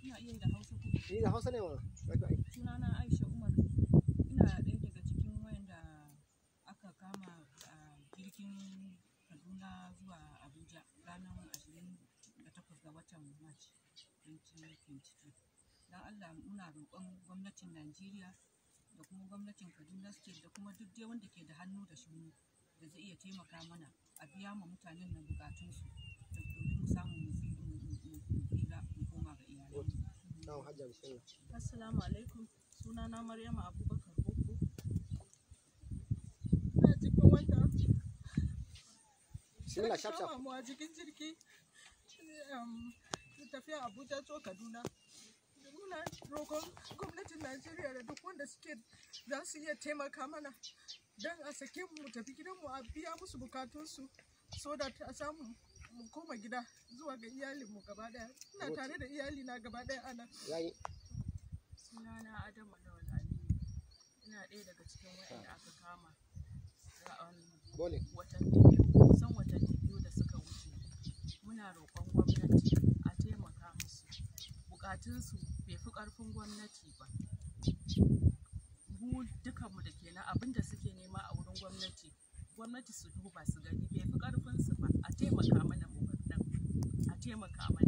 Ina iya da Hausa ko Ni da Hausa ne wa. sunana Aisha Umar. Ina ɗaya daga cikin wayanda aka kama a jirgin Kaduna zuwa Abuja ranar 28 ga watan March 2022. Don Allah muna roƙon gwamnatin Najeriya da kuma gwamnatin Kaduna State da kuma duk dai wanda ke da hannu da shuni da zai iya taimaka mana a biya ma mutanen nan bukatunsu domin mu samu mu tsi- mu- mu- mu- mu tsira mu koma ga iyalanmu. Na'am Hajja bismillah. Assalamu alaikum. Sunana Maryama Abubakar Boko. Ina cikin wanda Bismillah aka shaf shaf. kama mu a cikin jirgi um, tafiya Abuja to Kaduna. Da Muna roƙon gwamnatin Najeriya da duk wanda suke za su iya taimaka mana don a sake mu mu tafi gidanmu a biya musu bukatunsu so da a samu mu koma gida zuwa ga iyalinmu gaba daya. Ina tare da iyalina gaba daya a nan. Yayi. sunana Adamu Lawal Aliyu ina ɗaya daga cikin waɗanda aka kama ra'an Bole. watanni biyu kusan watanni biyu da suka wuce muna roƙon gwamnati a taimaka musu buƙatunsu bai fi ƙarfin gwamnati ba mu dukanmu da kenan abin da suke nema a wurin gwamnati gwamnati su duba su gani bai fi ƙarfinsu ba a taimaka mana mu bar nan a taimaka mana